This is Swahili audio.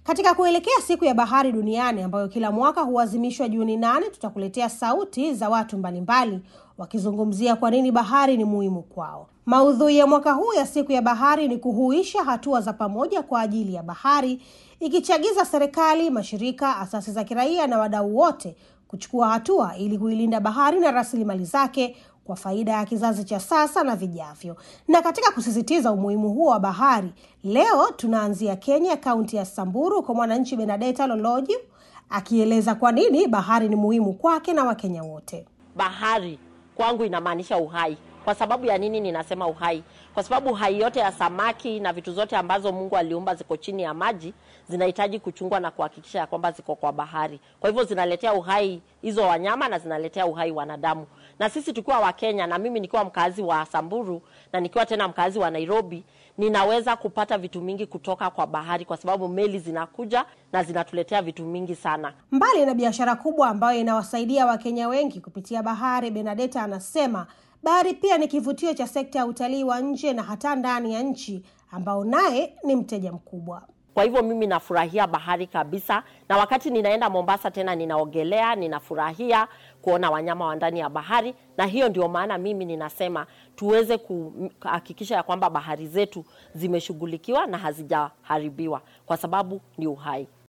Katika kuelekea siku ya bahari duniani ambayo kila mwaka huadhimishwa Juni nane, tutakuletea sauti za watu mbalimbali wakizungumzia kwa nini bahari ni muhimu kwao. Maudhui ya mwaka huu ya siku ya bahari ni kuhuisha hatua za pamoja kwa ajili ya bahari, ikichagiza serikali, mashirika, asasi za kiraia na wadau wote kuchukua hatua ili kuilinda bahari na rasilimali zake kwa faida ya kizazi cha sasa na vijavyo. Na katika kusisitiza umuhimu huo wa bahari, leo tunaanzia Kenya, kaunti ya Samburu, kwa mwananchi Benadeta Loloji akieleza kwa nini bahari ni muhimu kwake na Wakenya wote. Bahari kwangu inamaanisha uhai. Kwa sababu ya nini ninasema uhai? Kwa sababu uhai yote ya samaki na vitu zote ambazo Mungu aliumba ziko chini ya maji zinahitaji kuchungwa na kuhakikisha ya kwamba ziko kwa bahari. Kwa hivyo zinaletea uhai hizo wanyama na zinaletea uhai wanadamu. Na sisi tukiwa Wakenya na mimi nikiwa mkazi wa Samburu na nikiwa tena mkazi wa Nairobi, ninaweza kupata vitu mingi kutoka kwa bahari kwa sababu meli zinakuja na zinatuletea vitu mingi sana. Mbali na biashara kubwa ambayo inawasaidia Wakenya wengi kupitia bahari, Benadeta anasema bahari pia ni kivutio cha sekta ya utalii wa nje na hata ndani ya nchi ambao naye ni mteja mkubwa. Kwa hivyo mimi nafurahia bahari kabisa, na wakati ninaenda Mombasa tena ninaogelea, ninafurahia kuona wanyama wa ndani ya bahari, na hiyo ndio maana mimi ninasema tuweze kuhakikisha ya kwamba bahari zetu zimeshughulikiwa na hazijaharibiwa, kwa sababu ni uhai.